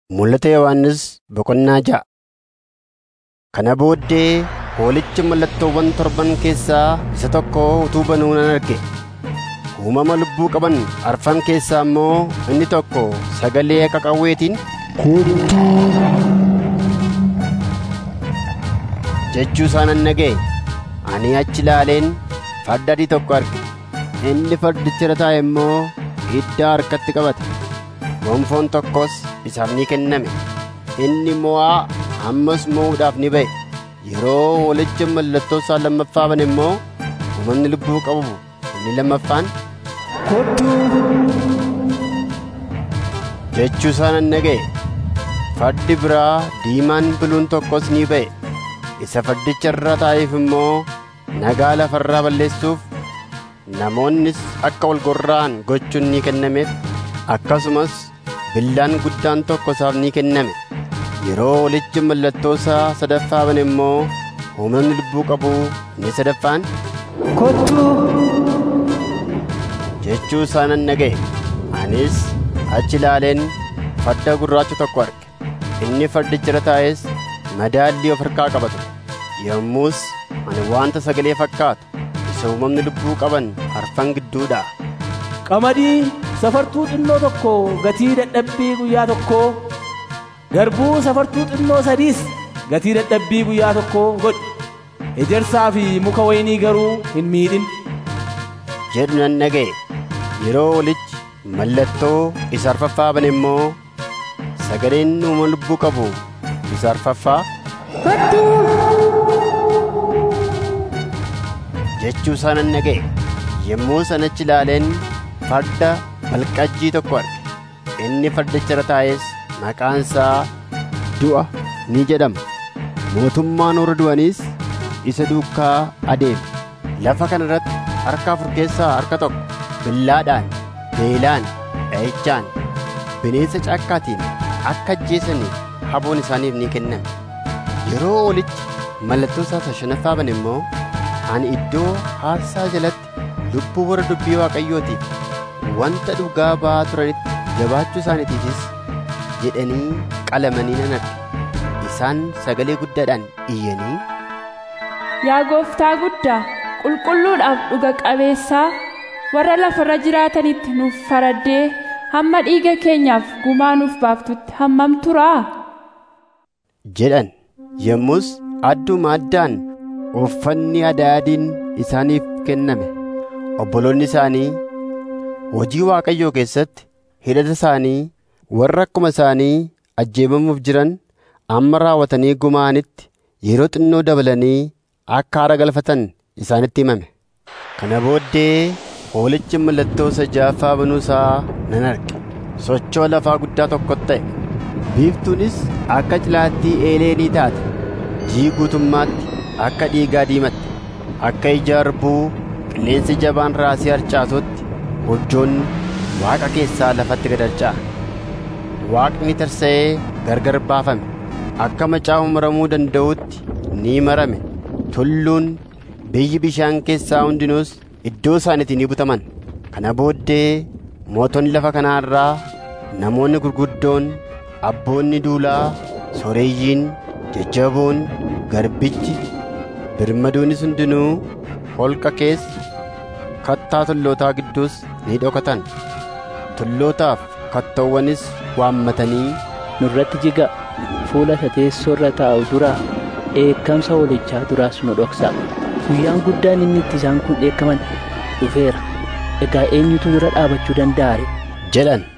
Mul'ata Yohannis boqonnaa ja'a. Kana booddee Hoolichi mallattoowwan torban keessaa isa tokko utuu banuu nan arge. Uumama lubbuu qaban arfan keessaa immoo inni tokko sagalee akka qawweetiin jechuu isaa nan dhaga'e. Ani achi ilaaleen farda adii tokko arge. Inni fardicha irra taa'e immoo iddaa harkatti qabate. Gonfoon tokkos isaaf ni kenname. Inni mo'aa ammas mo'uudhaaf ni ba'e. Yeroo hoolichi mallattoo isaa lammaffaa bane immoo uumamni lubbuu qabu inni lammaffaan jechuu isaa nan dhaga'e. Fardi biraa diimaan biluun tokkos ni ba'e. Isa fardicha irra taa'eef immoo nagaa lafarraa balleessuuf namoonnis akka wal gorra'an gochuun ni kennameef akkasumas billaan guddaan tokko isaaf ni kenname. Yeroo hoolichi mallattoo isaa sadaffaa bane immoo uumamni lubbuu qabu inni sadaffaan Kottuu! jechuu isaa nan dhaga'e. Anis achi ilaaleen farda gurraacha tokko arge. Inni fardicha irra taa'es madaallii of harkaa qaba ture. Yommus ani wanta sagalee fakkaatu isa uumamni lubbuu qaban arfan gidduudhaa Qamadii safartuu xinnoo tokko gatii dadhabbii guyyaa tokkoo garbuu safartuu xinnoo sadiis gatii dadhabbii guyyaa tokkoo godhi. Ejersaa fi muka waynii garuu hin miidhin. jedhu nan dhaga'e. Yeroo hoolichi mallattoo isa arfaffaa bane immoo sagaleen uumama lubbuu qabu isa arfaffaa jechuu isaa nan dhaga'e. Yommuu sanachi ilaaleen farda balqajjii tokko arge. Inni fardicha irra taa'es maqaan isaa du'a ni jedhama. Mootummaan warra du'aniis isa duukaa adeeme. Lafa kana irratti harka afur keessaa harka tokko billaadhaan, beelaan, dha'ichaan, bineensa caakkaatiin akka ajjeesaniif haboon isaaniif ni kenname. Yeroo hoolichi mallattoo isaa shanaffaa bane immoo ani iddoo aarsaa jalatti lubbuu warra dubbii waaqayyootiif wanta dhugaa ba'aa turanitti jabaachuu isaaniitiifis jedhanii qalamanii nan arge. Isaan sagalee guddaadhaan iyyanii Yaa gooftaa guddaa, qulqulluudhaaf dhuga qabeessaa, warra lafarra jiraatanitti nuuf faraddee hamma dhiiga keenyaaf gumaa nuuf baaftutti hammam turaa? jedhan. Yommus adduma addaan uffanni adaadiin isaaniif kenname. Obboloonni isaanii hojii Waaqayyoo keessatti hidhata isaanii warra akkuma isaanii ajjeefamuuf jiran amma raawwatanii gumaanitti yeroo xinnoo dabalanii akka haara galfatan isaanitti himame. Kana booddee hoolichi mallattoo isa ja'affaa banuu isaa nan arge. Sochoo lafaa guddaa tokko ta'e. Biiftuunis akka cilaattii eeleenii taate. Jii guutummaatti akka dhiigaa diimatte. Akka ija harbuu qilleensi jabaan raasii harcaasutti urjoonni waaqa keessaa lafatti gad harca'an. Waaqni tarsa'ee gargar baafame. Akka macaa'u maramuu danda'utti ni marame. Tulluun biyyi bishaan keessaa hundinuus iddoo isaaniitii ni butaman. Kana booddee mootonni lafa kanaa irraa namoonni gurguddoon, abboonni duulaa, sooreeyyiin, jajjaboon, garbichi, birmaduunis hundinuu holqa keessa kattaa tullootaa gidduus ni dhokatan. Tullootaaf kattoowwanis waammatanii nurratti jiga fuula isa teessoo irra taa'u duraa dheekkamsa hoolichaa duraas nu dhoksa guyyaan guddaan inni itti isaan kun dheekkaman dhufeera egaa eenyutu dura dhaabachuu danda'a ree jedhan.